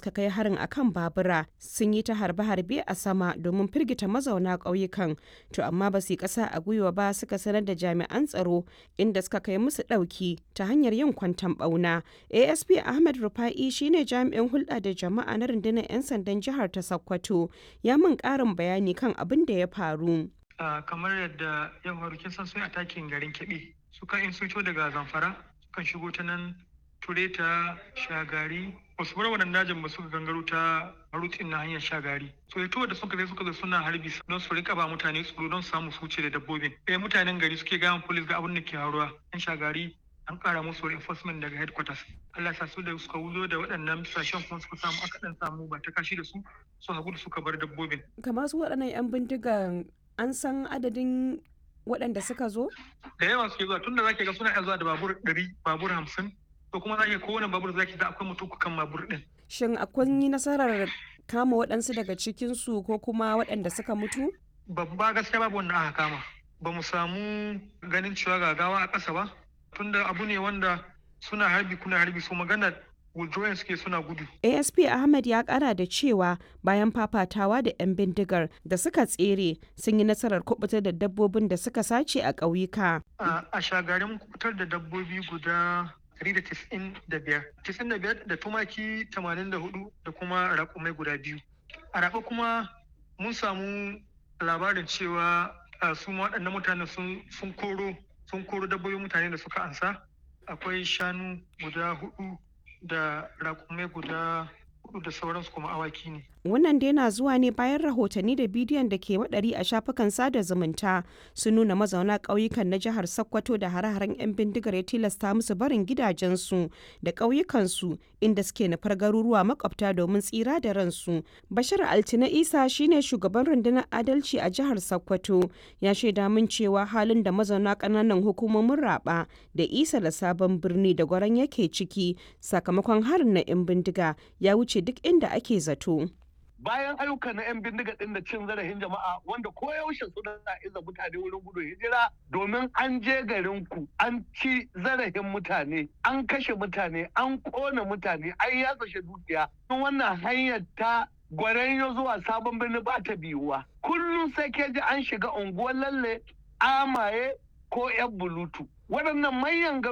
suka kai harin akan babura sun yi ta harbe-harbe a sama domin firgita mazauna ƙauyukan to amma ba su yi ƙasa a gwiwa ba suka sanar da jami'an tsaro inda suka kai musu ɗauki ta hanyar yin kwantan ɓauna asp ahmed rufa'i shine jami'in hulɗa da jama'a na rundunar 'yan sandan jihar ta sokoto ya min ƙarin bayani kan abin da ya faru kamar yadda ya faru kin san sun atakin garin keɓe suka in sun daga zamfara sukan shigo ta nan tureta shagari wasu bar wannan dajin ba suka gangaro ta marutin na hanyar shagari so ya da suka zai suka zo suna harbi don su rika ba mutane tsoro don samu su wuce da dabbobin eh mutanen gari suke gayan polis ga abin da ke haruwa yan shagari an kara musu reinforcement daga headquarters Allah sa su da suka wuzo da waɗannan bisashen kuma suka samu aka dan samu ba ta kashi da su su hagu da suka bar dabbobin kamar su waɗannan yan bindigan an san adadin waɗanda suka zo da yawa suke zuwa tunda zaki ga suna iya zuwa da babur ɗari babur hamsin to kuma za ki kowane babur zaki ga akwai mutum kan babur din. Shin akwai yi nasarar kama waɗansu daga cikinsu ko kuma waɗanda suka mutu? Babba gaskiya babu wanda aka kama. Ba mu samu ganin cewa gagawa a ƙasa ba. Tunda abu ne wanda suna harbi kuna harbi so magana withdrawing suke suna gudu. ASP Ahmed ya kara da cewa bayan fafatawa da 'yan bindigar da suka tsere sun yi nasarar kubutar da dabbobin da suka sace a ƙauyuka. A shagarin kubutar da dabbobi guda 195 95 da tumaki 84 da kuma raƙumai guda biyu a raɓa kuma mun samu labarin cewa su waɗannan mutane sun koro sun koro dabbobin mutane da suka ansa akwai shanu guda hudu da raƙumai guda hudu da sauransu kuma awaki ne wannan dai na zuwa ne bayan rahotanni da bidiyon da ke waɗari a shafukan sada zumunta sun nuna mazauna ƙauyukan na jihar sokoto da hare-haren 'yan bindigar ya tilasta musu barin gidajensu da ƙauyukansu inda suke nufar garuruwa makwabta domin tsira da ransu bashir altina isa shine shugaban rundunar adalci a jihar sokoto ya shaida min cewa halin da mazauna ƙananan hukumomin raba da isa da sabon birni da gwaran yake ciki sakamakon harin na 'yan bindiga ya wuce duk inda ake zato. bayan ayyuka na 'yan bindiga ɗin da cin zarafin jama'a wanda ko yaushe suna iza mutane wurin gudun hijira domin an je garin ku an ci zarafin mutane an kashe mutane an kona mutane an yatsashe dukiya wannan hanyar ta gwaranyo zuwa sabon birni ba ta biyuwa kullum sai ke ji an shiga unguwar lalle amaye ko yan bulutu waɗannan manyan